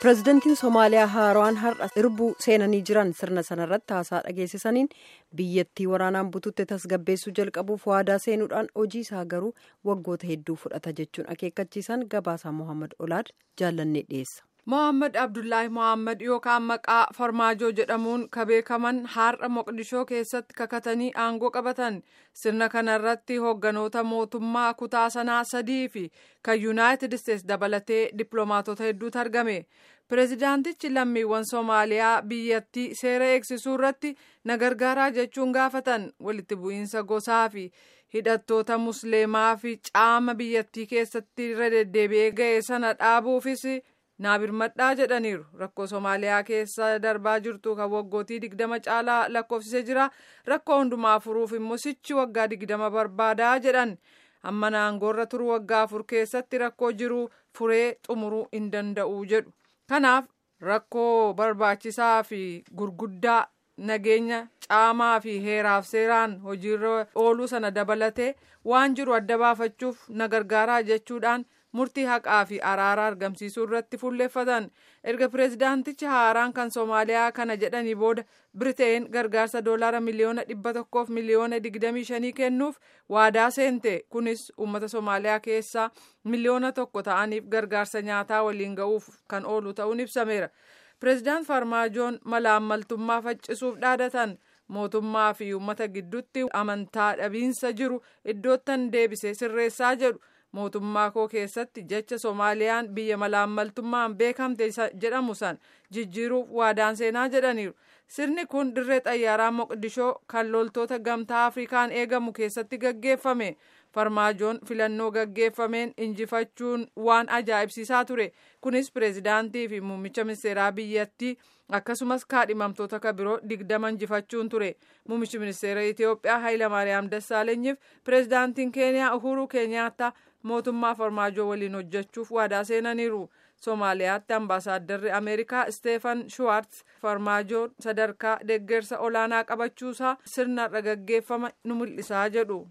pireezidantiin somaaliyaa haaraan har'a irbuu seenanii jiran sirna sanarratti haasaa dhageessisaniin biyyattii waraanaan bututte tasgabbeessuu jalqabuuf waadaa seenuudhaan hojii isaa garuu waggoota hedduu fudhata jechuun akeekkachiisan gabaasaa mohaammed olaad jaallannee dhiyeessa. mohaammed abdullaahi mohaammed yookaan maqaa farmaajoo jedhamuun ka beekaman har'a moqdishoo keessatti kakatanii aangoo qabatan sirna kanarratti hoogganoota mootummaa kutaa sanaa sadii fi kan yuunaayitid isteetsi dabalatee dippiloomaatota hedduutu argame pireezidaantichi lammiiwwan soomaaliyaa biyyattii seera eegsisuu irratti na gargaaraa jechuun gaafatan walitti bu'iinsa gosaa fi hidhattoota musliimaa fi caama biyyattii keessatti irra deddeebi'ee ga'e sana dhaabuufis. naa birmadhaa jedhaniiru rakkoo soomaaliyaa keessa darbaa jirtu kan waggootii digdama caalaa lakkoofsisee jira rakkoo hundumaa furuuf immoo sichi waggaa digdama barbaadaa jedhan amma aangoorra turu waggaa afur keessatti rakkoo jiru furee xumuruu hin danda'u jedhu kanaaf rakkoo barbaachisaa fi gurguddaa nageenya caamaa fi heeraaf seeraan hojiirra ooluu sana dabalatee waan jiru adda baafachuuf na gargaaraa jechuudhaan. murtii haqaa fi araaraa argamsiisuu irratti fuulleeffatan erga pireezidaantichi haaraan kan soomaaliyaa kana jedhanii booda biriteen gargaarsa doolaara miliyoona dhibba tokkoof miliyoona digdamii shanii kennuuf waadaa seente kunis uummata soomaaliyaa keessaa miliyoona tokko ta'aniif gargaarsa nyaataa waliin ga'uuf kan oolu ta'uun ibsameera pireezidaant farmaajoon malaammaltummaa faccisuuf dhaadatan mootummaa fi uummata gidduutti amantaa dhabiinsa jiru iddoottan deebisee sirreessaa jedhu. mootummaa koo keessatti jecha soomaaliyaan biyya malaammaltummaan beekamte jedhamu san jijjiiruuf waadaan seenaa jedhaniiru sirni kun dirree xayyaaraa moqdishoo kan loltoota gamtaa afrikaan eegamu keessatti gaggeeffame farmaajoon filannoo gaggeeffameen injifachuun waan ajaa'ibsiisaa ture kunis pireezidaantii fi muummicha ministeeraa biyyattii akkasumas kaadhimamtoota ka biroo digdama injifachuun ture muummichi ministeera itiyoophiyaa hayilamaariyaam dassaalenyiif pireezidaantiin keeniyaa uhuruu keenyaattaa mootummaa farmaajoo waliin hojjechuuf waadaa seenaniiru soomaaliyaatti ambaasaaddarri ameerikaa isteefan shuwaartz farmaajoon sadarkaa deeggarsa olaanaa qabachuusaa sirna irra gaggeeffama nu mul'isaa jedhu.